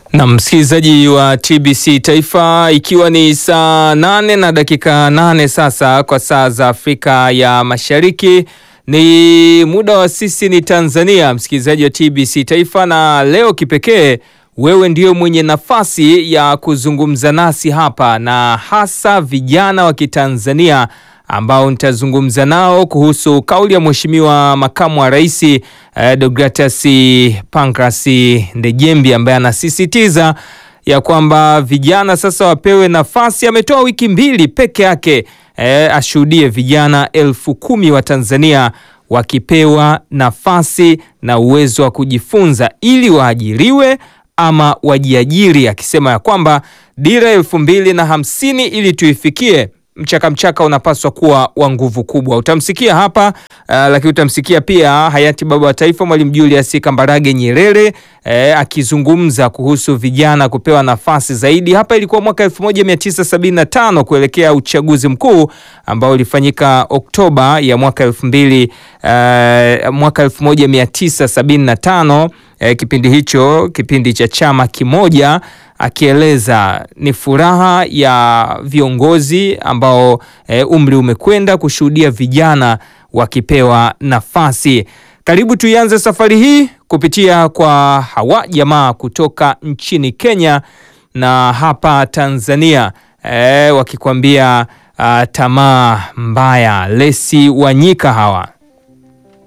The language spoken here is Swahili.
Na msikilizaji wa TBC Taifa, ikiwa ni saa nane na dakika nane sasa kwa saa za Afrika ya Mashariki, ni muda wa sisi ni Tanzania, msikilizaji wa TBC Taifa, na leo kipekee wewe ndio mwenye nafasi ya kuzungumza nasi hapa na hasa vijana wa Kitanzania ambao nitazungumza nao kuhusu kauli ya Mheshimiwa Makamu wa Rais eh, Deogratias Pancras Ndejembi ambaye anasisitiza ya kwamba vijana sasa wapewe nafasi. Ametoa wiki mbili peke yake eh, ashuhudie vijana elfu kumi wa Tanzania wakipewa nafasi na uwezo wa kujifunza ili waajiriwe ama wajiajiri, akisema ya kwamba dira elfu mbili na hamsini ili tuifikie mchaka mchaka unapaswa kuwa wa nguvu kubwa. Utamsikia hapa uh, lakini utamsikia pia hayati baba wa taifa Mwalimu Julius Kambarage Nyerere eh, akizungumza kuhusu vijana kupewa nafasi zaidi. Hapa ilikuwa mwaka 1975 kuelekea uchaguzi mkuu ambao ulifanyika Oktoba ya mwaka 2000 uh, mwaka 1975 eh, kipindi hicho kipindi cha chama kimoja akieleza ni furaha ya viongozi ambao e, umri umekwenda kushuhudia vijana wakipewa nafasi. Karibu tuianze safari hii kupitia kwa hawa jamaa kutoka nchini Kenya na hapa Tanzania e, wakikwambia tamaa mbaya. Lesi Wanyika hawa